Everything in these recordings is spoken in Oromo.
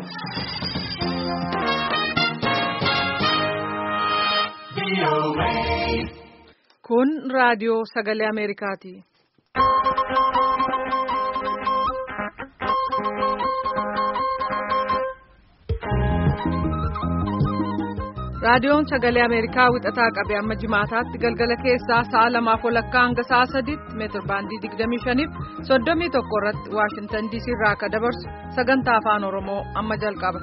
Kun raadiyoo sagalee Ameerikaati. Raadiyoon sagalee Ameerikaa wixataa qabee amma jimaataatti galgala keessaa sa'a lamaaf walakkaa hanga sa'a sadiitti meetir baandii 25 fi 31 irratti Waashintan DC irraa akka dabarsu sagantaa afaan Oromoo amma jalqaba.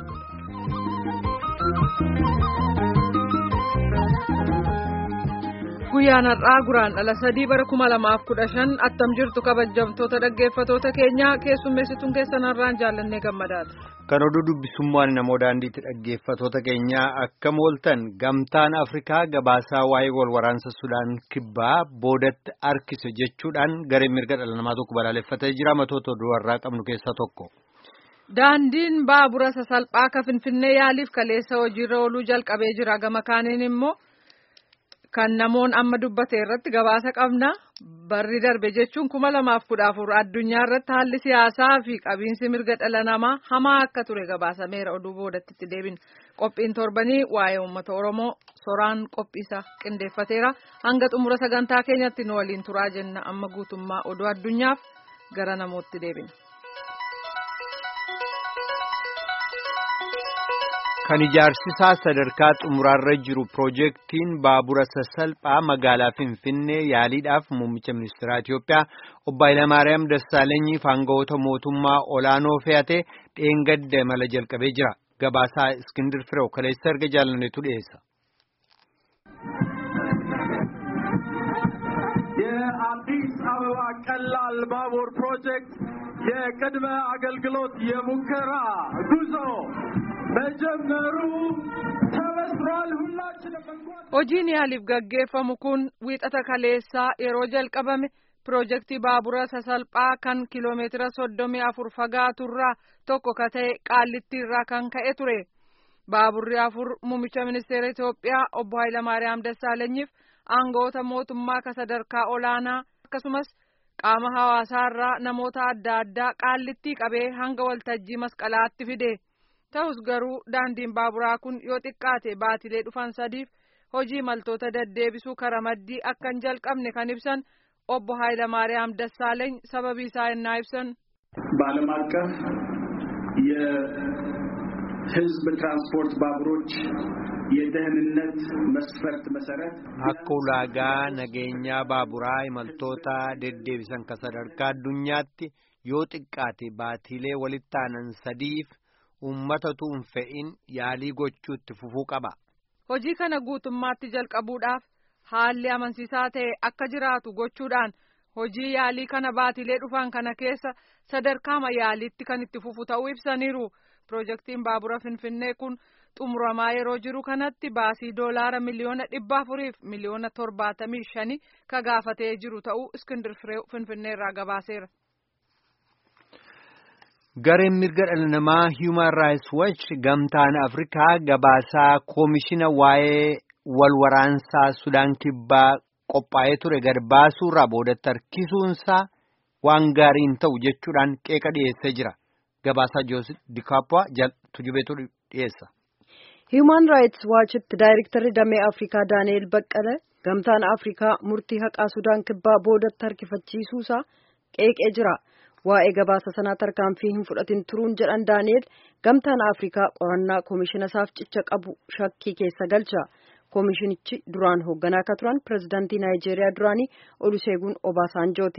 Guyyaan har'aa guraandhala sadii bara kuma lamaaf kudha shan attam jirtu kabajamtoota dhaggeeffatoota keenyaa keessummeessituun keessan har'aan jaallannee gammadaadha. Kan oduu dubbisummaan namoo daandiitti dhaggeeffatoota keenyaa akkam ooltan gamtaan Afrikaa gabaasaa waa'ee wal waraansa Sudaan kibbaa boodatti harkise jechuudhaan gareen mirga dhala namaa tokko balaaleffatee jira matoota oduu har'aa qabnu keessaa tokko. Daandiin baabura sasalphaa ka Finfinnee yaaliif kaleessa hojiirra ooluu jalqabee jira gama kaaniin immoo. Kan namoon amma dubbate irratti gabaasa qabna barri darbe jechuun kuma lamaaf kudha afur addunyaa irratti haalli siyaasaa fi qabiinsi mirga dhala namaa hamaa akka ture gabaasameera oduu boodatti itti deebina qophiin torbanii waa'ee uummata oromoo soraan qophiisa qindeeffateera hanga xumura sagantaa keenyatti nu waliin turaa jenna amma guutummaa oduu addunyaaf gara namootti deebina. Kan ijaarsisaa sadarkaa xumuraarra jiru piroojeektiin baabura sasalphaa magaalaa Finfinnee yaaliidhaaf muummicha ministeeraa Itiyoophiyaa obbo Hayilamaariyaam Dassaalenyiif aangawoota mootummaa olaanoo fe'atee dheengadda mala jalqabee jira. Gabaasaa Iskindir Fireew kaleessa erga jaalanneetu dhiyeessa. የአዲስ አበባ ቀላል ባቡር ፕሮጀክት የቅድመ አገልግሎት የሙከራ ጉዞ መጀመሩ ተበስሯል። ሁላችንም hojiin yaaliif gaggeeffamu kun wiixata kaleessaa yeroo jalqabame piroojeektii baabura sasalphaa kan kiloomeetira soddomii afur fagaaturraa tokko ka ta'e qaallittiirraa kan ka'e ture baaburri afur muummicha ministeera Itoophiyaa obbo Hayilamaariyaam Dassaalenyiif aangawoota mootummaa ka sadarkaa olaanaa akkasumas qaama hawaasaarraa namoota adda addaa qaallittii qabee hanga waltajjii masqalaatti fide. ta'us garuu daandiin baaburaa kun yoo xiqqaate baatilee dhufan sadiif hojii imaltoota deddeebisuu karaa maddii akka hin jalqabne kan ibsan obbo Hayilamaariyaam Dassaaleeny sababii isaa innaa ibsan. በዓለም አቀፍ የሕዝብ ትራንስፖርት ባቡሮች የደህንነት መስፈርት መሰረት Akka ulaagaa nageenyaa baaburaa imaltoota deddeebisan ka sadarkaa addunyaatti yoo xiqqaate baatilee walitti aanan sadiif. Uummatatu hin fe'in yaalii gochuutti fufuu qaba. Hojii kana guutummaatti jalqabuudhaaf haalli amansiisaa ta'e akka jiraatu gochuudhaan hojii yaalii kana baatilee dhufan kana keessa sadarkaama yaaliitti kan itti fufu ta'uu ibsaniiru. Piroojeektiin baabura Finfinnee kun xumuramaa yeroo jiru kanatti baasii doolaara miliyoona dhibba afuriif miliyoona torbaatamii shanii ka gaafatee jiru ta'uu Iskindir Firee Finfinnee irraa gabaaseera. Gareen mirga dhala namaa Human Rights Watch gamtaan Afrikaa gabaasaa koomishina waa'ee wal waraansaa Sudaan kibbaa qophaa'ee ture gad baasuurraa boodatti harkisuunsaa waan gaarii hin ta'u jechuudhaan qeeqa dhiyeessee jira. Gabaasaa Joosif Dikaappaa tujubeetu dhiyeessa. Human Rights Watchitti daayirektarri damee Afrikaa Daani'eel Baqqalee gamtaan Afrikaa murtii haqaa Sudaan kibbaa boodatti harkifachiisuusaa qeeqee jira. waa'ee gabaasa sanaa tarkaanfii hin fudhatin turuun jedhan daani'el gamtaan afrikaa qorannaa koomishina isaaf cicha qabu shakkii keessa galcha koomishinichi duraan hoogganaa akka turan pirezidaantii naayijeeriyaa duraanii oluseegun obaasaanjooti.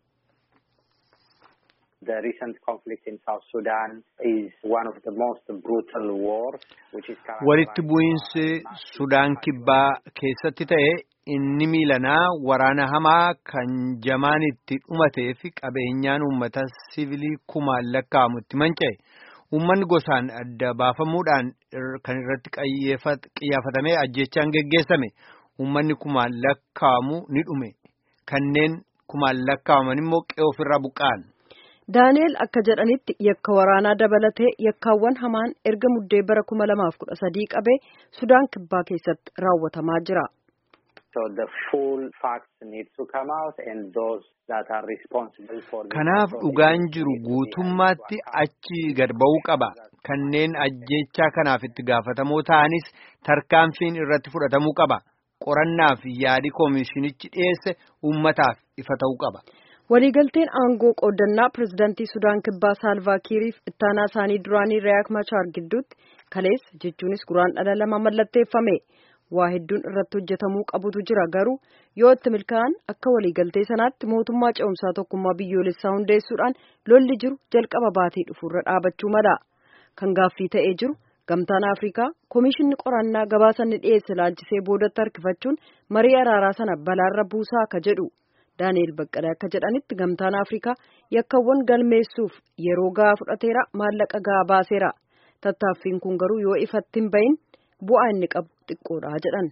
The recent conflict in South Sudan is one of the most brutal wars, which is Walitti bu'iinsi Sudaan kibbaa keessatti ta'e inni miilanaa waraana hamaa kan jamaan itti dhumatee fi qabeenyaan uummata sivilii kumaan lakkaa'amu itti manca'e. Uummanni gosaan adda baafamuudhaan kan irratti xiyyeeffatamee ajjechaan geggeessame. Uummanni kumaan lakkaa'amu ni dhume. Kanneen kumaan lakkaa'aman immoo qe'ee ofirraa buqqa'an. daani'el akka jedhanitti yakka waraanaa dabalatee yakkaawwan hamaan erga muddee bara kuma lamaaf kudha sadii qabee sudaan kibbaa keessatti raawwatamaa jira. So the full facts need to come out and those that are responsible for Kanaaf dhugaan jiru guutummaatti achi gad ba'uu qaba. kanneen ajjechaa kanaaf itti gaafatamoo ta'anis tarkaanfiin irratti fudhatamuu qaba. Qorannaaf yaadi koomishinichi dhiyeesse uummataaf ifa ta'uu qaba. Waliigalteen aangoo qoodannaa pirezidaantii Sudaan Kibbaa Saalvaa Kiiriif ittaanaa isaanii duraanii Riyaak Machaar gidduutti kaleessa jechuunis guraandhala lama mallatteeffame. Waa hedduun irratti hojjetamuu qabutu jira garuu yoo itti milkaa'an akka waliigaltee sanaatti mootummaa ce'umsaa tokkummaa biyyoolessaa hundeessuudhaan lolli jiru jalqaba baatee dhufuurra dhaabachuu mala. Kan gaaffii ta'ee jiru gamtaan Afrikaa koomishinni qorannaa gabaasanni dhiyeesse laalchisee boodatti harkifachuun marii araaraa sana balaarra buusaa akka jedhu. Daani'eel Baqqalee akka jedhanitti gamtaan Afrikaa yakkawwan galmeessuuf yeroo gahaa fudhateera maallaqa gahaa baaseera. Tattaaffiin kun garuu yoo ifatti hin bahin bu'aa inni qabu xiqqoodha jedhan.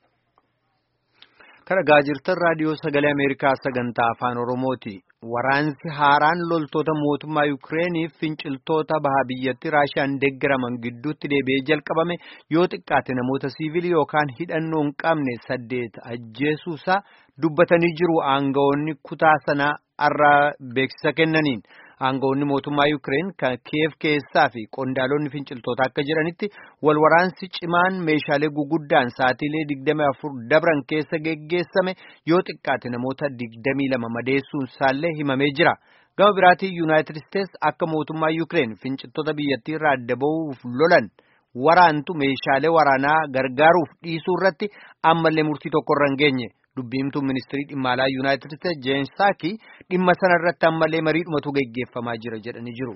Kana gaajirtan raadiyoo sagalee Ameerikaa sagantaa afaan Oromooti. Waraansi haaraan loltoota mootummaa Yukireeniif finciltoota baha biyyatti Raashiyaan deeggaraman gidduutti deebi'ee jalqabame yoo xiqqaate namoota siivilii yookaan hidhannoo hin qabne saddeet ajjeesuusaa dubbatanii jiru aangawoonni kutaa sanaa har'a beeksisa kennaniin. Aangawoonni mootummaa Yuukireen kan Kiyev keessaa fi qondaalonni finciltoota akka jedhanitti wal waraansi cimaan meeshaalee guguddaan sa'atiilee 24 dabran keessa geggeessame yoo xiqqaate namoota 22 madeessuun isaallee himamee jira. Gama biraatiin Yuunaayitid Isteets akka mootummaa Yuukireen finciltoota biyyattii irraa adda ba'uuf lolan waraantu meeshaalee waraanaa gargaaruuf dhiisuu irratti ammallee murtii tokko irra hin geenye. Dubbiimtuun ministirii dhimma alaa Yuunaayitid Isteets Jeen Saaki dhimma sana irratti ammallee mariidhumatu geggeeffamaa jira jedhanii jiru.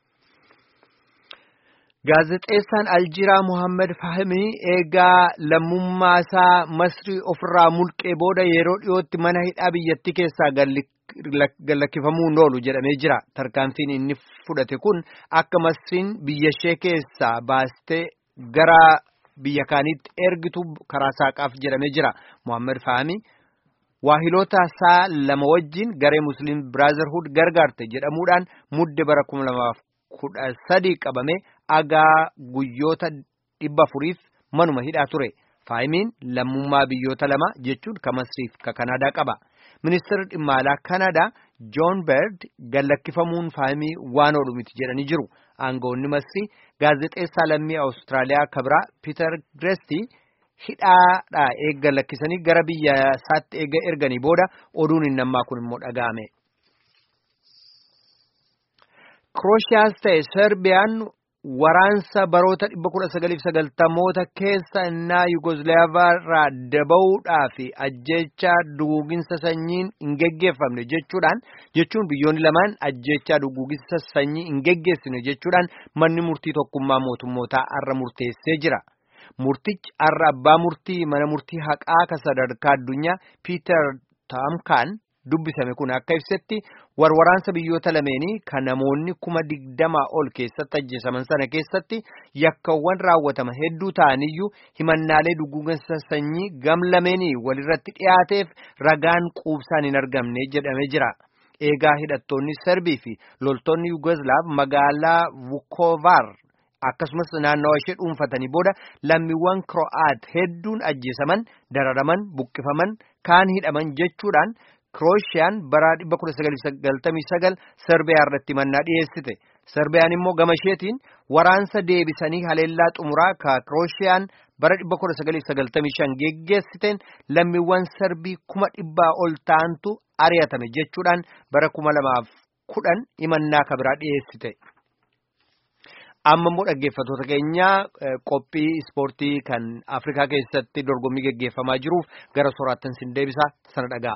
Gaazexeessaan Aljiiraa Mohaammed Fahimii eegaa lammummaa isaa Masrii ofirraa mulqee booda yeroo dhiyootti mana hidhaa biyyattii keessaa gallakkifamuu oolu jedhamee jira. Tarkaanfiin inni fudhate kun akka Masriin biyya ishee keessaa baastee gara biyya kaaniitti ergitu karaa saaqaaf jedhamee jira. Mohaammed Fahimii waahiloota isaa lama wajjin garee Musliim Biraazarhuud gargaarte jedhamuudhaan mudde bara kuma lamaaf kudha sadii qabame agaa guyyoota dhibba afuriif manuma hidhaa ture. Faahimiin lammummaa biyyoota lama jechuun ka Masriif ka Kanaadaa qaba. Ministeerri dhimma alaa Kanaadaa Joon Beerd gallakkifamuun Faahimii waan oolu miti jedhanii jiru. Aangawoonni Masrii gaazexeessaa lammii Awustiraaliyaa kabraa Piiter Gireesti hidhaadhaa eegga lakkisanii gara biyya isaatti eegga erganii booda oduun hin nammaa kun immoo dhaga'ame. Krooshiyaas ta'e Serbiyaan waraansa baroota 1990moota keessa innaa Yugoslaavaa irraa daba'uudhaa fi ajjeechaa duguuginsa sanyiin hin geggeeffamne jechuudhaan jechuun biyyoonni lamaan ajjeechaa duguuginsa sanyii hin geggeessine jechuudhaan manni murtii tokkummaa mootummootaa har'a murteessee jira. Murtichi har'a abbaa murtii mana murtii haqaa ka sadarkaa addunyaa Piiter Taamkaan dubbisame kun akka ibsetti warwaraansa biyyoota lameenii kan namoonni kuma digdamaa ol keessatti ajjeesaman sana keessatti yakkawwan raawwatama hedduu ta'aniyyuu himannaalee duguuginsa sanyii gam lameenii walirratti dhiyaateef ragaan quubsaan hin argamne jedhamee jira. Eegaa hidhattoonni Serbii fi loltoonni Yugoslav magaalaa Vukovar akkasumas naannawa ishee dhuunfatanii booda lammiiwwan Kro'aat hedduun ajjeesaman, dararaman, buqqifaman, kaan hidhaman jechuudhaan Kirooshiyaan bara 1999 Serbiyaa irratti mannaa dhiyeessite. Serbiyaan immoo gama isheetiin waraansa deebisanii haleellaa xumuraa ka Kirooshiyaan bara 1995 geggeessiteen lammiiwwan Serbii kuma dhibbaa ol ta'antu ari'atame jechuudhaan bara 2010 himannaa kabiraa dhiyeessite. Amma immoo dhaggeeffattoota keenyaa qophii ispoortii kan Afrikaa keessatti dorgommii geggeeffamaa jiruuf gara soraattan sin deebisa sana dhagaa.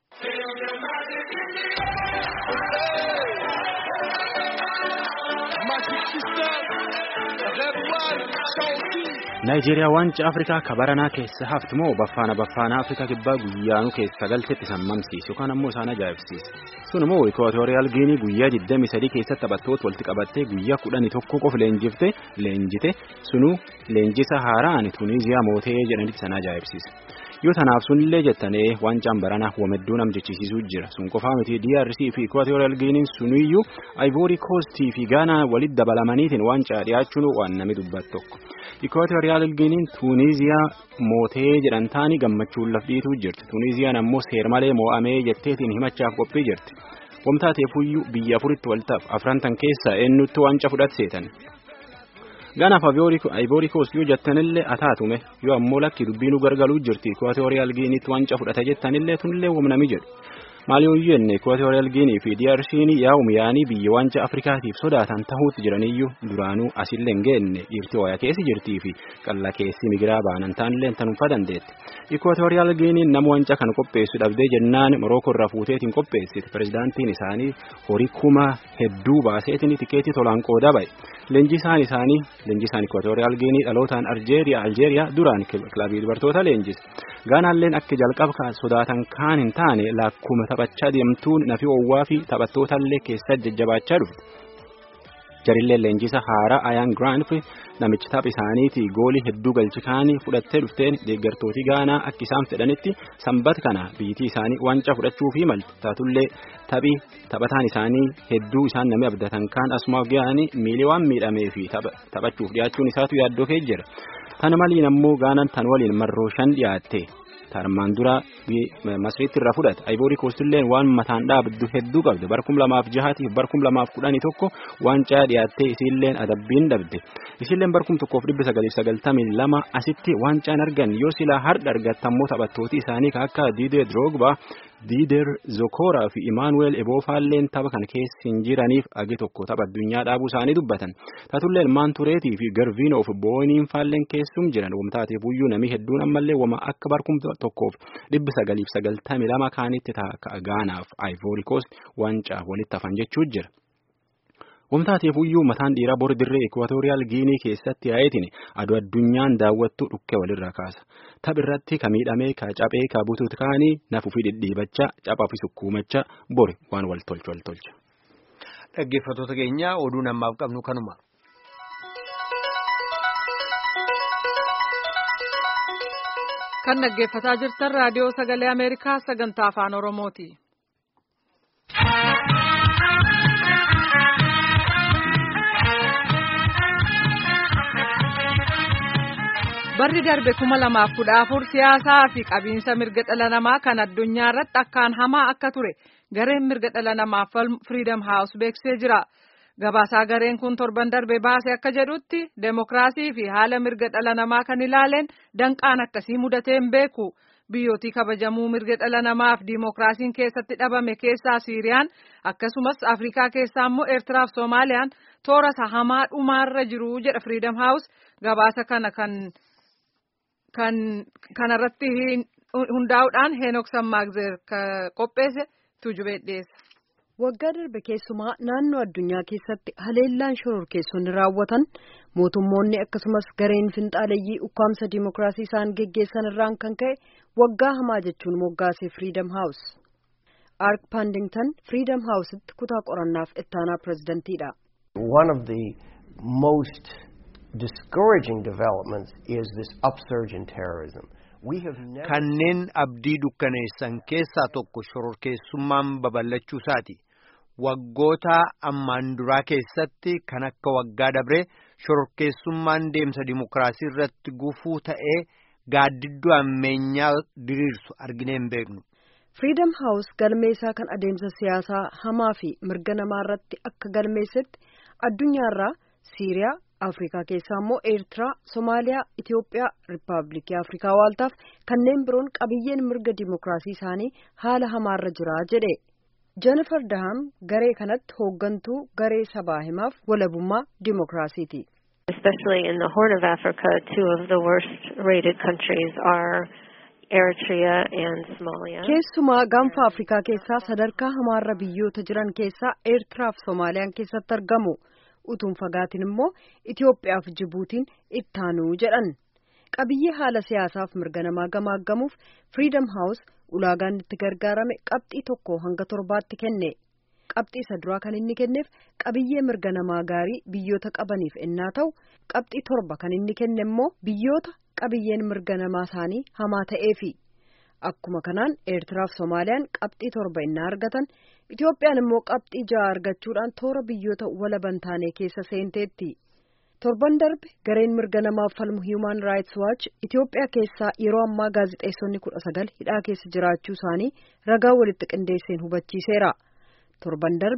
Naayijeeriyaa waancaa Afrikaa kabaranaa keessa haftu moo baffaana baffaana Afrikaa kibbaa guyyaanuu keessa galtetti sammamsiisu yookaan ammoo isaan ajaa'ibsiisa. Sun immoo Ikootooriyaal Giinii guyyaa 23 keessatti taphattoota walitti qabattee guyyaa 11 qofa leenjifte leenjite sunuu leenjisa haaraan Tuniiziyaa mootee jedhanitti isaan ajaa'ibsiisa. Yoo tanaaf sunillee jettanii waancaan baranaa wamedduu nam jechisiisuu jira. Sun qofaa miti DRC fi Ikootooriyaal Giiniin sunuyyuu Ivory Coast fi Gaanaa walitti dabalamaniitiin waancaa dhiyaachuun waan namni dubbatu tokko. Ikootooriyaal Giiniin Tuuniiziyaa mootee jedhan taanii gammachuun lafdhiituu jirti. Tuuniiziyaan ammoo seermalee moo'amee jetteetiin himachaaf qophii jirti. Wamtaa ta'eefuyyuu biyya afuritti waltaaf afrantan keessaa eenyutti waancaa fudhatseetan. Gaanaaf Ivory Coast yoo jettanillee ataatume yoo ammoo lakki dubbiinuu gargaluu jirti Equatorial Guineaatti wanca fudhata jettanillee tunillee wamnami jedhu. Maaliyoon jenne Equatorial Guinea fi DRC'n yaa'um yaa'anii biyya wanca Afrikaatiif sodaatan tahuutti jiraniyyuu duraanuu asillee hin geenne dhiirti waya keessi jirtii fi qalla keessi migiraa baanan taanillee tanuunfaa dandeetti. Equatorial Guinea nama wanca kana qopheessu dhabdee jennaan Morocco irraa fuuteetiin qopheessiti. Pirezidaantiin isaanii horii kuma hedduu baaseetiin tikeetii tolaan qooda ba'e. Leenjisaan isaanii leenjisaan Equatorial Guinea dhalootaan Aljeeriyaa Aljeeriyaa duraan kilabii dubartoota leenjise. Gaanaalleen akka jalqaba sodaatan kaan hin taane lakkuma taphachaa deemtuun nafi oowwaa fi taphattootallee keessa jajjabaachaa dhufte. Jarillee leenjisa haaraa Ayaan Giraanf namichi tapha isaaniitii goolii hedduu galchikaanii fudhattee dhufteen deeggartooti Gaanaa akka isaan fedhanitti sanbata kana biyyattii isaanii wanca fudhachuu fi malti taatullee taphi taphataan isaanii hedduu isaan namni abdatan kaan asumaaf ga'anii miilee waan miidhamee fi taphachuuf dhiyaachuun isaatu yaaddoo kee jira. Tana maliin ammoo Gaanaan tan waliin marroo shan dhiyaatte. Tarmaan dura masriitti irraa fudhate Ivory Coast illee waan mataan dhaabdu hedduu qabde bar kum lamaaf jahaatiif bar kum lamaaf kudhanii tokko waancaa dhiyaattee isiilleen adabbiin dhabde isiilleen bar kum tokkoof dhibba sagaliif sagaltamii lama asitti waancaan argan yoo silaa har'a argattammoo taphattooti isaanii akka Diidee Drogba Diider Zokoraa fi Imaanuweel Eboofaalleen tapha kana keessa hin jiraniif agi tokko tapha addunyaa dhaabuu isaanii dubbatan. Taatullee ilmaan tureetii fi Garviinoo fi Booniin faalleen keessum jiran wamtaateef iyyuu namni hedduun ammallee wama akka barkum tokkoof dhibba sagaliif sagaltamii lama kaanitti ta'a Gaanaaf Ivory Coast waancaa walitti hafan jechuu jira. Wamtaateef iyyuu mataan dhiiraa bor dirree Equatorial Guinea keessatti yaa'eetiin aduu addunyaan daawwattu dhukkee walirraa kaasa. Tapha irratti ka miidhamee ka caphee ka butuut kaanii nafuu fi dhidhiibachaa caphaa fi sukkuumachaa bori waan wal tolchu wal tolcha. Dhaggeeffattoota keenya oduu namaaf qabnu kanuma. Kan dhaggeeffataa jirtan raadiyoo sagalee Ameerikaa sagantaa afaan Oromooti. Barri darbe kuma lamaaf kudha afur siyaasaa fi qabiinsa mirga dhala namaa kan addunyaa irratti akkaan hamaa akka ture gareen mirga dhala namaaf Freedom House beeksisee jira. Gabaasaa gareen kun torban darbe baase akka jedhutti demokiraasii fi haala mirga dhala namaa kan ilaaleen danqaan akkasii mudatee hin beeku. Biyyootii kabajamuu mirga dhala namaaf diimokiraasiin keessatti dhabame keessaa Siiriyaan akkasumas Afrikaa keessaa immoo Eertiraa fi Soomaaliyaan toora hamaa dhumaarra jiru jedha Freedom House gabaasa kana kan kan kanarratti hundaa'uudhaan Heenok Sammaagzeer qopheesse tuujubee dhiyeessa. Waggaa darbe keessumaa naannoo addunyaa keessatti haleellaan shororkeessonni raawwatan mootummoonni akkasumas gareen finxaaleyyii ukkaamsa diimokiraasii isaan geggeessan irraan kan ka'e waggaa hamaa jechuun moggaase Freedom House. Ark Pandington Freedom House'itti kutaa qorannaaf ittaanaa pirezidantiidha. One of the most discouraging developments is this upsurge in terrorism. Kanneen abdii dukkaneessan keessaa tokko shororkeessummaan babal'achuu isaati. Waggoota ammaan duraa keessatti kan akka waggaa dabree shororkeessummaan deemsa dimokiraasii irratti gufuu ta'ee gaaddidduu ammeenyaa diriirsu arginee hin beeknu. Freedom House galmeessaa kan adeemsa siyaasaa hamaa fi mirga namaa irratti akka galmeessetti addunyaarraa Siiriyaa, Afrikaa keessaa immoo Eertiraa, Somaaliyaa, Itiyoophiyaa, Riippaabilikii Afrikaa Waaltaaf kanneen biroon qabiyyeen mirga dimokiraasii isaanii haala hamaarra jira jedhe. Jennifer Daham garee kanatti hooggantuu garee sabaa himaaf walabummaa dimokiraasiiti. Especially in the Horn of Africa, two of the worst rated countries are Eritrea and Somalia. Keessumaa gaanfa Afrikaa keessaa sadarkaa hamaarra biyyoota jiran keessaa Eertiraa fi Soomaaliyaan keessatti argamu. utuun fagaatiin immoo Itiyoophiyaa fi Jibuutiin ittaanuu jedhan. Qabiyyee haala siyaasaaf mirga namaa gamaaggamuuf Freedom House ulaagaan itti gargaarame qabxii tokko hanga torbaatti kenne. Qabxii isa duraa kan inni kenneef qabiyyee mirga namaa gaarii biyyoota qabaniif ennaa ta'u, qabxii torba kan inni kenne immoo biyyoota qabiyyeen mirga namaa isaanii hamaa ta'eefi. Akkuma kanaan Eertiraa fi Soomaaliyaan qabxii torba innaa argatan Itiyoophiyaan immoo qabxii ja'a argachuudhaan toora biyyoota walaban taanee keessa seenteetti. Torban darbe gareen mirga namaaf falmu Human Rights Watch Itiyoophiyaa keessaa yeroo ammaa gaazixeessonni kudha sagal hidhaa keessa jiraachuu isaanii ragaa walitti qindeesseen hubachiiseera. Torban darbe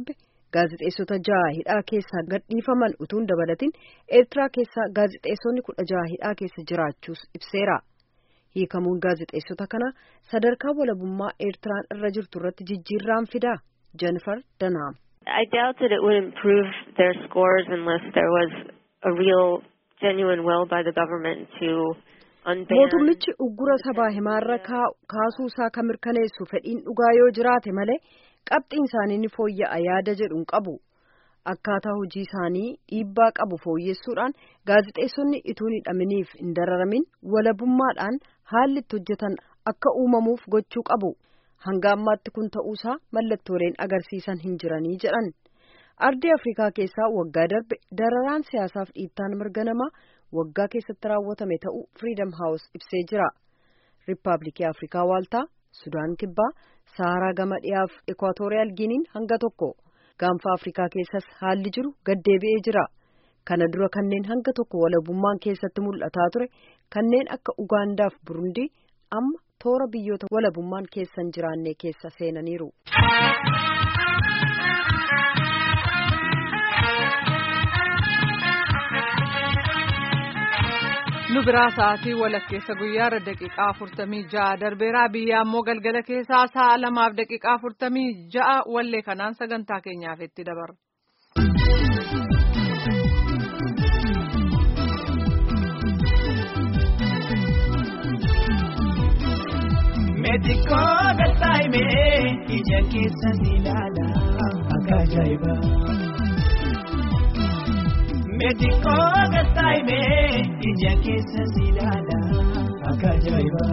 gaazixeessota jaha hidhaa keessaa gadhiifaman utuun dabalatin eertiraa keessaa gaazixeessonni kudha jaha hidhaa keessa jiraachuus ibseera hiikamuun gaazixeessota kana sadarkaa walabummaa eertiraan irra jirtu irratti jijjiirraan fidaa jennifer danaam. I doubt that it would improve their scores unless there was a real genuine will by the government to unban. mootummichi uggura sabaa himaarra kaasuu isaa kan mirkaneessu fedhiin dhugaa yoo jiraate malee qabxiin isaanii ni fooyya'a yaada jedhuun qabu akkaataa hojii isaanii dhiibbaa qabu fooyyessuudhaan gaazixeessonni ituun hidhaminiif hin dararamin walabummaadhaan haalli itti hojjetan akka uumamuuf gochuu qabu hanga ammaatti kun ta'uusaa mallattooleen agarsiisan hin jiranii jedhan ardii afrikaa keessaa waggaa darbe dararaan siyaasaaf dhiittaan mirga namaa waggaa keessatti raawwatame ta'uu firiidam haawus ibsee jira riippaabilikii afrikaa waaltaa sudaan kibbaa saaraa gama dhiyaaf ekwaatooriyaal giiniin hanga tokko gaanfa afrikaa keessas haalli jiru gaddeebi'ee jira kana dura kanneen hanga tokko walabummaan keessatti mul'ataa ture kanneen akka ugaandaaf burundii amma toora biyyoota walabummaan keessa hin jiraanne keessa seenaniiru. nu biraa sa'aatii walakkeessa guyyaarra daqiiqaa afurtamii ja'a darbeeraa biyya ammoo galgala keessaa sa'a lamaaf daqiiqaa afurtamii ja'a wallee kanaan sagantaa keenyaaf itti dabarra. Meetikoo galtaa'imee ija keessa ni ilaala akka ajaa'iba. Meetikoo galtaa'imee ija keessa si ilaala akka ajaa'iba.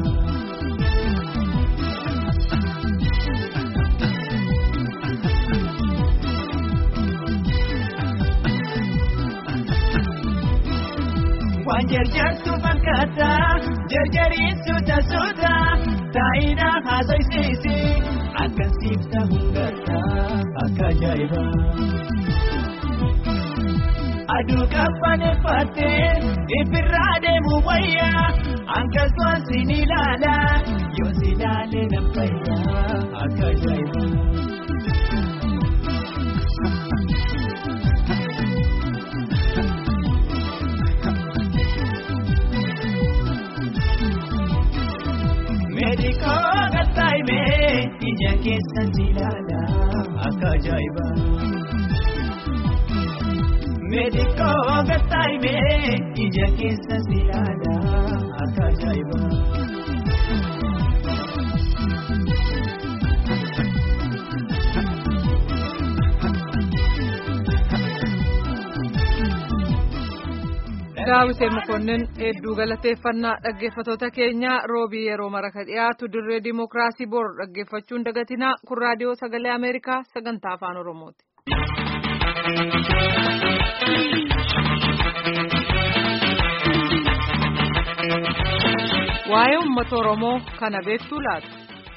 Waan jarjartu fakkaata jarjariinsu taasuudha taa'ina haasa'isiisi akka siifta hundarra akka ajaa'iba. Aduu qabbaneeffattee ifirraa deemu wayyaa akkasumas sin ilaala yoo si ilaalee na fayyaa akka ajaa'iba. Meedikoo gattaa'imee ija keessa si ilaala akka ajaa'iba. Meedikoo gattaa'imee ija keessa si ilaala akka ajaa'iba. Daawitee Mokonnin hedduu galateeffannaa dhaggeeffatoota keenya roobii yeroo maraka dhiyaatu dirree dimookiraasii bor dhaggeeffachuun dagatinaa kun raadiyoo sagalee Ameerikaa sagantaa afaan Oromooti. Waa'ee uummata Oromoo kana beektuu laata?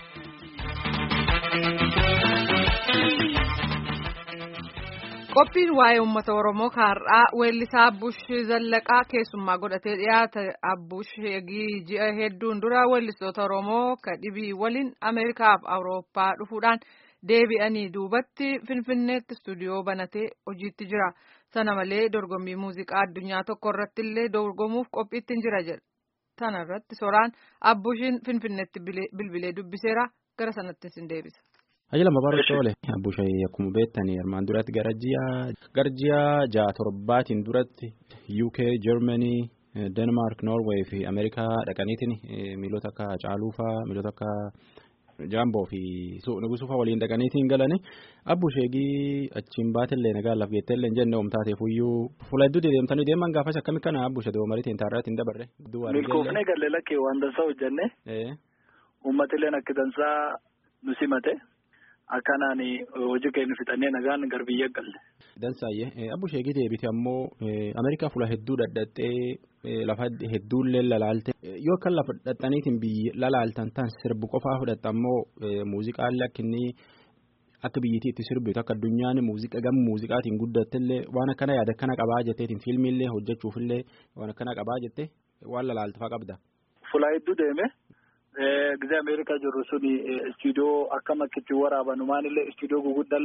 Qophiin waa'ee uummata Oromoo har'aa weellisaa Abbush Zallaqaa keessummaa godhatee dhiyaate Abbush ji'a hedduun dura weellistoota Oromoo kadhibii waliin Ameerikaaf Awurooppaa dhufuudhaan deebi'anii duubatti Finfinneetti istuudiyoo banatee hojiitti jira. Sana malee dorgommii muuziqaa addunyaa tokko irratti illee dorgomuuf qophiitti jira jedha. Sana irratti soraan Abbushiin Finfinneetti bilbilee dubbiseera gara sanatti sin deebisa. Ajila Mabaaruu Toole Abbushee akkuma beektanii armaan duratti gara ji'a gara ji'a ja'a torbaatiin duratti UK, Germany, Denmark, Norway fi Ameerikaa dhaqaniitiin miilota akka Caaluufaa, miilota akka Jaamboo fi Nugusuufaa waliin dhaqaniitiin galanii Abbusheegii achiin baatillee nagaa laaf geetteellee hin jenne oomtaateef iyyuu fuula hedduu deemtanii deeman gaafas akkami kana Abbushe doomariitiin taarraatti hin dabarre. Milkoofnee galee lakkee waan dansaa hojjenne uummatilleen akka dansaa nu simate. Akkanaan hojii keenya fixannee nagaan gara biyya galle. Dansaayyee Abbusheegii deebite ammoo Ameerikaa fuula hedduu dhadhattee lafa hedduullee lalaalte yoo akka lafa dhadhaniitiin biyyi lalaaltan tan sirbu qofaa fudhatte ammoo muuziqaallee akka inni akka biyyittii itti sirbitu akka addunyaan muuziqaa gama muuziqaatiin guddattellee waan akkana yaada akkana qabaa jetteetiin fiilmiillee hojjechuufillee waan akkana qabaa jettee waan lalaaltafaa qabda. Fuula hedduu deeme. Gizee Ameerikaa jirru suni istuudiyoo akka makkitti waraaban maanillee istuudiyoo guguddallee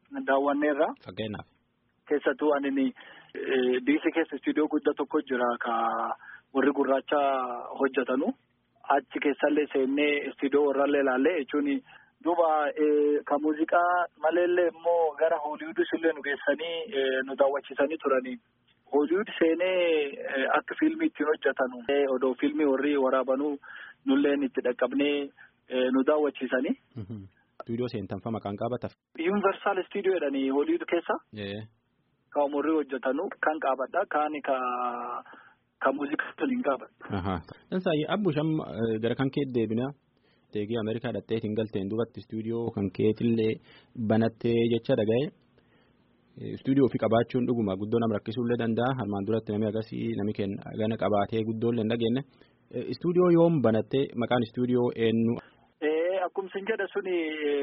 daawwanneerra. Fakkeenyaaf. Keessattuu ani diisii keessa istiidiyoo guddaa tokko jira ka warri gurraacha hojjetanu. Achi keessallee seennee istiidiyoo warrallee ilaallee jechuun duuba ka muuziqaa maleellee immoo gara hooliwudis illee nu geessanii nu daawwachiisanii turanii. Hooliwud seenee akka fiilmii ittiin hojjetanu odoo fiilmii warri waraabanuu nulleen itti dhaqqabnee nu daawwachiisanii. Istuudiyoo seentanfa maqaan qabataf. Yuunivarsaal istuudiyoo jedhanii hooliwud keessa. Ka umurrii hojjetanu kan qabadha kaan ka ka muuziqaa toliin qabadha. Dansaayyi abbu sham gara kan kee deebina. Teegii Ameerikaa dhattee hin galteen duubatti istuudiyoo kan keetillee banattee jecha dhaga'e. Istuudiyoo ofii qabaachuun dhuguma guddoo nama rakkisuullee danda'a. Harmaan duratti namni agarsiis namni kenna gana qabaatee guddoollee hin dhageenye. Istuudiyoo yoom banattee maqaan istuudiyoo eenyu? Akkuma sin jedha suni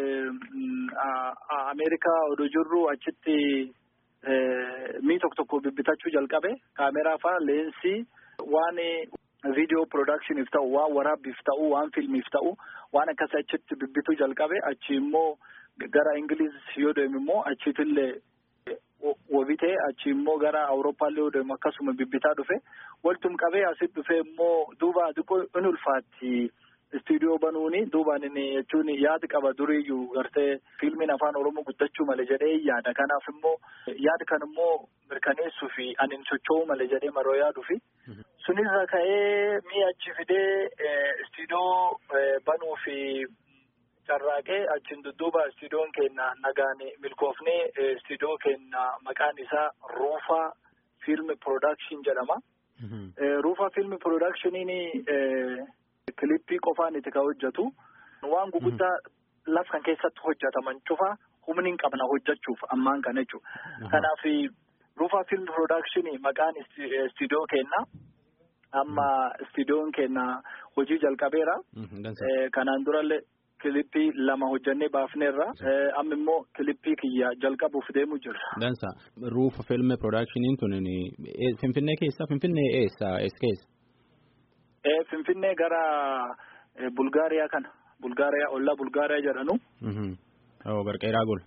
Ameerikaa oduu jirru achitti mii tokko tokko bibbitachuu jalqabe kaameraa faa leensii waan viidiyoo piroodaakshiniif ta'u waan waraabbiif ta'u waan fiilmiif ta'u waan akkasii achitti bibbituu jalqabe achi immoo gara Ingiliiz yoo deemu immoo achiitillee wabitee achi immoo gara Awurooppaallee yoo deemu akkasuma bibbitaa dhufe waltum qabee asitti dhufe immoo duuba xiqqoo in ulfaatti. Istuudiyoo banuuni duubaan inni jechuun yaada qaba duriiyyuu gartee fiilmiin afaan oromoo guddachuu malee jedhee yaada kanaaf immoo yaada kan immoo mirkaneessuu fi ani socho'uu malee jedhee maroo yaaduu fi sunirra ka'ee mi'a achi fidee istuudiyoo banuu fi carraaqee achiin dudduuba istuudiyoon keenya nagaan milkoofnee istuudiyoo keenya maqaan isaa ruufaa fiilmi piroodakshin jedhama. Ruufaa fiilmi piroodakshinii. Kilippii qofaan itti kan hojjetu waan guguddaa laf kan keessatti hojjetaman cufa humni hin qabna hojjechuuf ammaan kana jechuudha. Kanaaf ruufaa fiilm piroodakshinii maqaan istiidiyoo keenna amma istiidiyoon keenna hojii jalqabeera. Kanaan durallee kilippii lama hojjannee baafneerra amma immoo kilippii kiyya jalqabuuf deemu jirra. Dansa ruufa fiilm piroodakshinii tun Finfinnee keessa Finfinnee eessa eessa keessa? Finfinnee gara Bulgaariyaa kana. Bulgaariyaa ollaa Bulgaariyaa jedhanu. Barqeeraa gol.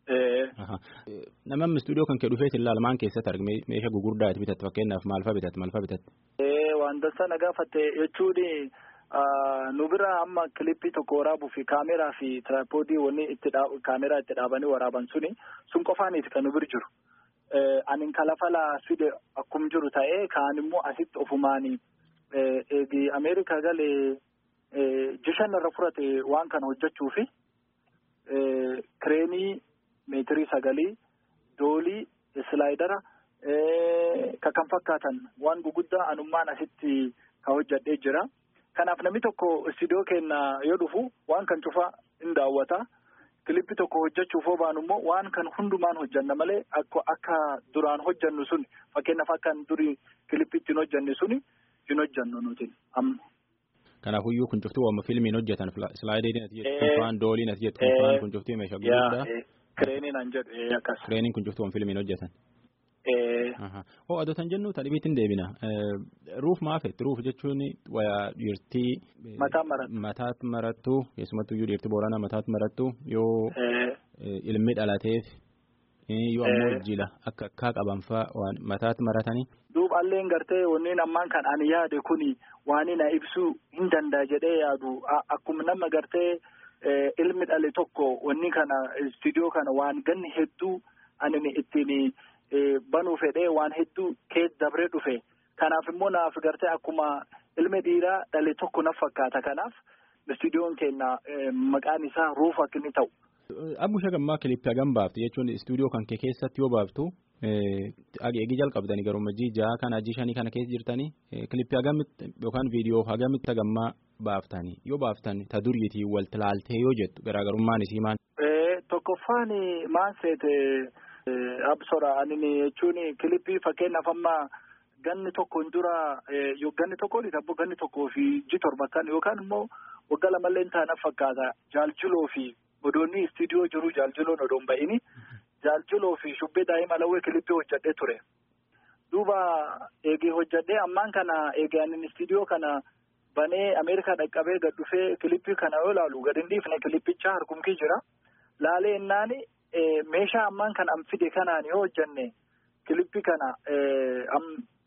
Namni istuudiyoo kan kee dhufeet ilaalmaan keessatti argame meeshaa gugurdaa itti bitatte fakkeenyaaf maalfaa bitatte maalfaa bitatte. Wanta sana gaafatte jechuun nu bira amma kilippii tokko waraabuu fi kaameraa fi tiraapoodii wanni itti kaameraa itti dhaabanii waraaban suni sun qofaaniiti kan nu bira jiru. Ani kalafalaa fide akkum jiru ta'ee kaan immoo asitti ofumaanii. Eegi Ameerikaa galee jishan irra fudhate waan kana hojjechuu fi kireenii meetirii sagalii doolii islaayidara ka kan fakkaatan waan guguddaa anummaan asitti ka hojjadhee jira. Kanaaf namni tokko istiidiyoo keenya yoo dhufu waan kan cufaa in daawwata. Kilippii tokko hojjechuuf hoo baanu immoo waan kan hundumaan hojjanna malee akka duraan hojjannu suni fakkeenyaaf akka durii kilippii ittiin hojjanne suni. hin hojjannu nuti amma. Kanaafuyyuu kun cuftuu amma fiilmiin hojjetan slaayidiin ati jettu kuufaan dooliin ati jettu kuufaan kun cuftuu meeshaa guddaa. Kireeniin an jedhu akkas. Kireeniin kun cuftuu fiilmiin hojjetan. Hoo adotan jennu tadhibiitti deebina. Ruuf maafetti ruuf jechuun wayaa dhiirtii. Mataa marattu. Mataatti marattu keessumattuu iyyuu dhiirtii booranaa mataatti marattu yoo ilmi dhalateef yoo ammoo jila akka akkaa qaban fa'aa waan mataatti maratanii. Duuba alleen gartee wanneen ammaan kan ani yaade kuni waan na ibsuu hin danda'a jedhee yaadu akkuma nama gartee ilmi dhale tokko wanni kana istiidiyoo kana waan ganni hedduu ani ittiin banuu fedhee waan hedduu keessa dabree dhufe kanaaf immoo naaf gartee akkuma ilmi dhiiraa dhale tokko na fakkaata kanaaf istiidiyoon keenya maqaan isaa ruuf akka inni ta'u. Abbusha gammaa kilippii hagam baaftu jechuun istuudiyoo kan kee keessatti yoo baaftu eegi jalqabdanii garuu jii ja'a kana jii shanii kana keessa jirtanii kilippii hagamitti yookaan viidiyoo hagamitti hagammaa baaftanii yoo baaftan ta duriitii wal tilaaltee yoo jettu garaagarummaan isii maal. Tokkoffaan maan seete absora ani jechuun kilippii fakkeenyaaf amma ganni tokkoon dura ganni tokkoon tabbo ganni tokkoo fi ji torba kan yookaan immoo waggaa lamallee taana fakkaata jaaljuloo fi. odoonni istiidiyoo jiru jaaljiloon odoon ba'ini jaaljiloo fi shubbee daa'ima lawwee kilippii hojjadhee ture duuba eegee hojjadhee ammaan kana eegee anin istiidiyoo kana banee ameerikaa dhaqqabee gad dhufee kilippii kana yoo ilaalu gad hin dhiifne kilippicha harkumkii jira laalee innaani meeshaa ammaan kan an fide kanaan yoo hojjenne kilippi kana am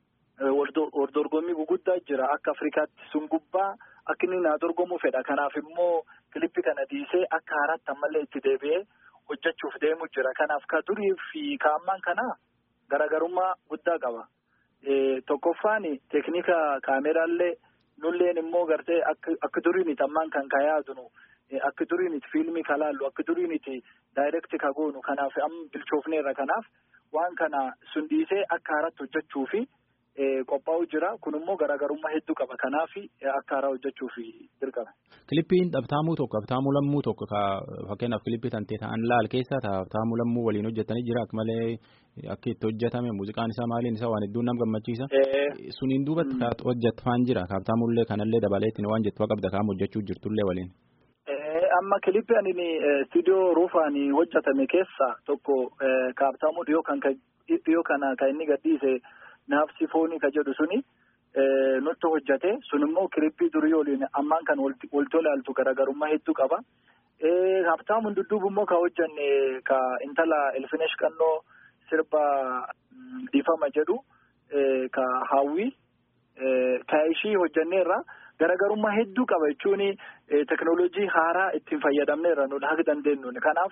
waldorgommii guguddaa jira akka Afrikaatti sun gubbaa akka inni naa dorgomuu fedha kanaaf immoo kilippi kana dhiisee akka haaraatti ammallee itti deebi'ee hojjechuuf deemu jira kanaaf ka durii fi ka ammaan kana garaagarummaa guddaa qaba. Tokkoffaan teeknika kaameraallee nulleen immoo gartee akka duriin ammaan kan ka yaadunu akka duriin fiilmii ka laallu akka duriin daayirekti ka goonu kanaaf amma bilchoofneerra kanaaf waan kana sun dhiisee akka haaraatti hojjechuu fi qophaa'u jira kun immoo garaagarummaa hedduu qaba kanaaf akka haaraa hojjechuuf dirqama. Kilippiin dhabtaamuu tokko dhabtaamuu lammuu tokko ka fakkeenyaaf kilippii tantee ta'an laal keessa dhabtaamuu lammuu waliin hojjetanii jira akka malee akka itti hojjetame muuziqaan isaa maaliin isaa waan hedduun nama gammachiisa. Suniin duubatti hojjetfaan jira dhabtaamullee kanallee dabaleetti waan jettu qabda kaam hojjechuu jirtullee waliin. Amma kilippii ani istiidiyoo ruufaan hojjetame keessa tokko kaabtaamuu dhiyoo kan dhiyoo kana kan inni gadhiise. Naafsi foonii ka jedhu suni nutti hojjate sun immoo kilippii durii waliin ammaan kan walti ilaaltu garaagarummaa hedduu qaba. Haftaamuun dudduubu immoo ka hojjanne ka intala Elfinesh Qannoo sirba dhiifama jedhu ka hawwii ka ishii hojjanneerra garaagarummaa hedduu qaba jechuun teknooloojii haaraa ittiin fayyadamneerra nuti haga dandeenyuun kanaaf.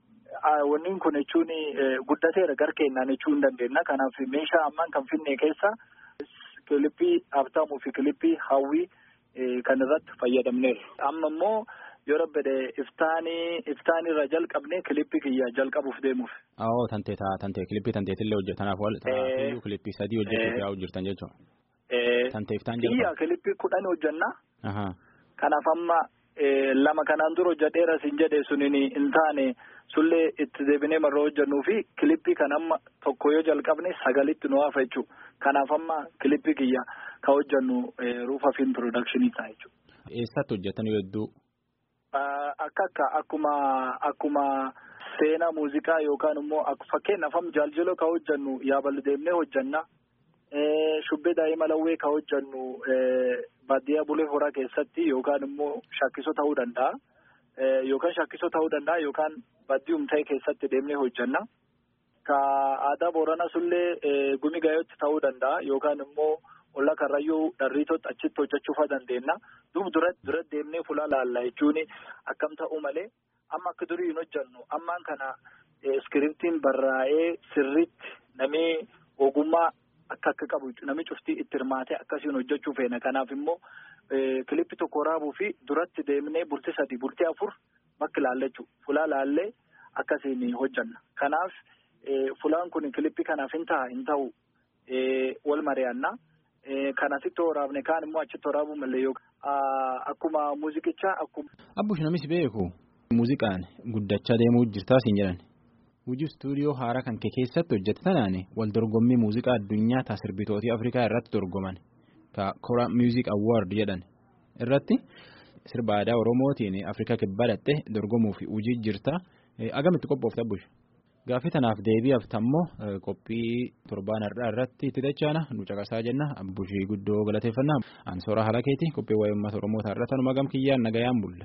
Wanni kun jechuun guddateera gar keenyaan jechuu hin dandeenya. Kanaaf meeshaa ammaan kan finne keessa kilippii haftaamuu fi kilippii hawwii kan irratti fayyadamneera. Amma immoo yoo rabbede iftaanii iftaanirra jalqabne kilippii kiyya jalqabuuf deemuuf. Awoo tantee tantee kilippii tanteetillee hojjetanaaf wal ta'aa kilippii sadii hojjechuuf yaa'u jirtan jechuudha. Tantee iftaan jalqabu. Kiyya kilippii kudhan hojjenna. Kanaaf amma lama kanaan dura hojjedheera siin jedhe suniin hin taane. Sullee itti deebinee marra hojjennuu fi kilippii kan amma tokko yoo jalqabne sagalitti nu hafa jechuudha. Kanaaf amma kilippii kiyya kan hojjennu ruufa fiilm piroodakshinii ta'a jechuudha. Eessatti hojjetan hedduu? Akka akka akkuma akkuma seenaa muuziqaa yookaan immoo fakkeenyaaf amma jaaljiloo kan hojjennu yaabal deemnee hojjenna. Shubbee daa'ima lawwee kan hojjennu baadiyyaa bulee horaa keessatti yookaan immoo shakkisoo ta'uu danda'a. Yookaan shakkisoo ta'uu danda'a yookaan baddiyuum ta'e keessatti deemnee hojjenna. Ka aadaa Booranaa sullee gumi gaayootti ta'uu danda'a yookaan immoo olla karrayyuu dharriitootti achitti hojjechuufa dandeenya. Duub duratti duratti deemnee fuula laalla jechuun akkam ta'uu malee amma akka durii hin hojjennu ammaan kana iskiriptiin barraa'ee sirriitti namni ogummaa akka akka qabu namni cuftii itti hirmaatee akkasiin hojjechuu feena kanaaf immoo. Kilippi tokko waraabuu fi duratti deemnee bultii sadii bultii afur bakki laallachuu fulaa laallee akkasiin hojjanna. Kanaaf fulaan kun kilippi kanaaf hin ta'a hin ta'u wal mari'anna. Kan asitti waraabne kaan immoo achitti waraabuu malee yookaan akkuma muuziqichaa akkuma. Abbush namis beeku muuziqaan guddachaa deemuu jirtaa siin jedhan. Hojii istuudiyoo haaraa kan kee keessatti hojjete tanaan wal dorgommii muuziqaa addunyaa ta'a sirbitootii Afrikaa irratti dorgoman. Ka Kora Music Award jedhan irratti sirba aadaa Oromootiin Afrikaa kibbaa dhatte dorgomuuf hojii jirta. Agamitti qophoofta Abbush? Gaaffii tanaaf deebi'aaf tammoo qophii torbaan har'aa irratti itti dachaana nu caqasaa jenna. Abbushii guddoo galateeffannaa. Ansoora haala keeti qophii waa'ee uummata Oromoo irra tanuma gam kiyyaan nagayaan bulle.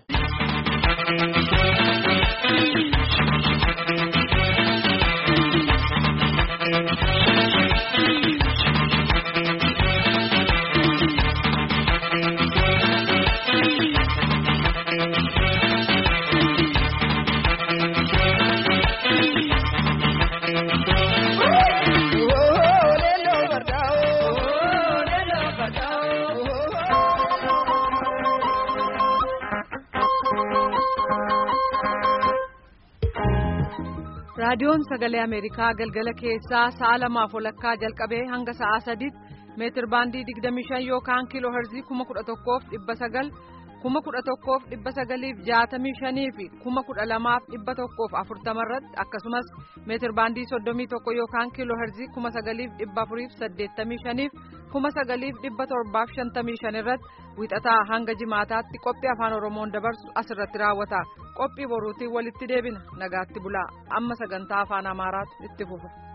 raadiyoon sagalee ameerikaa galgala keessaa sa'a lamaaf walakkaa jalqabee hanga sa'a sadiitti meetir baandii digdamii shan yookaan kiiloo herzii kuma kudha tokkoof dhibba sagal kuma kudha tokkoof dhibba sagaliif jaatamii shanii fi kuma kudha lamaaf dhibba tokkoof afurtama irratti akkasumas meetir baandii soddomii tokko yookaan kiiloo herzii kuma sagaliif dhibba afuriif saddeettamii shaniif kuma sagaliif dhibba torbaaf shantamii shan irratti wixataa hanga jimaataatti qophii afaan oromoon dabarsu asirratti raawwata qophii boruutiin walitti deebina nagaatti bulaa amma sagantaa afaan amaaraatu itti fufa.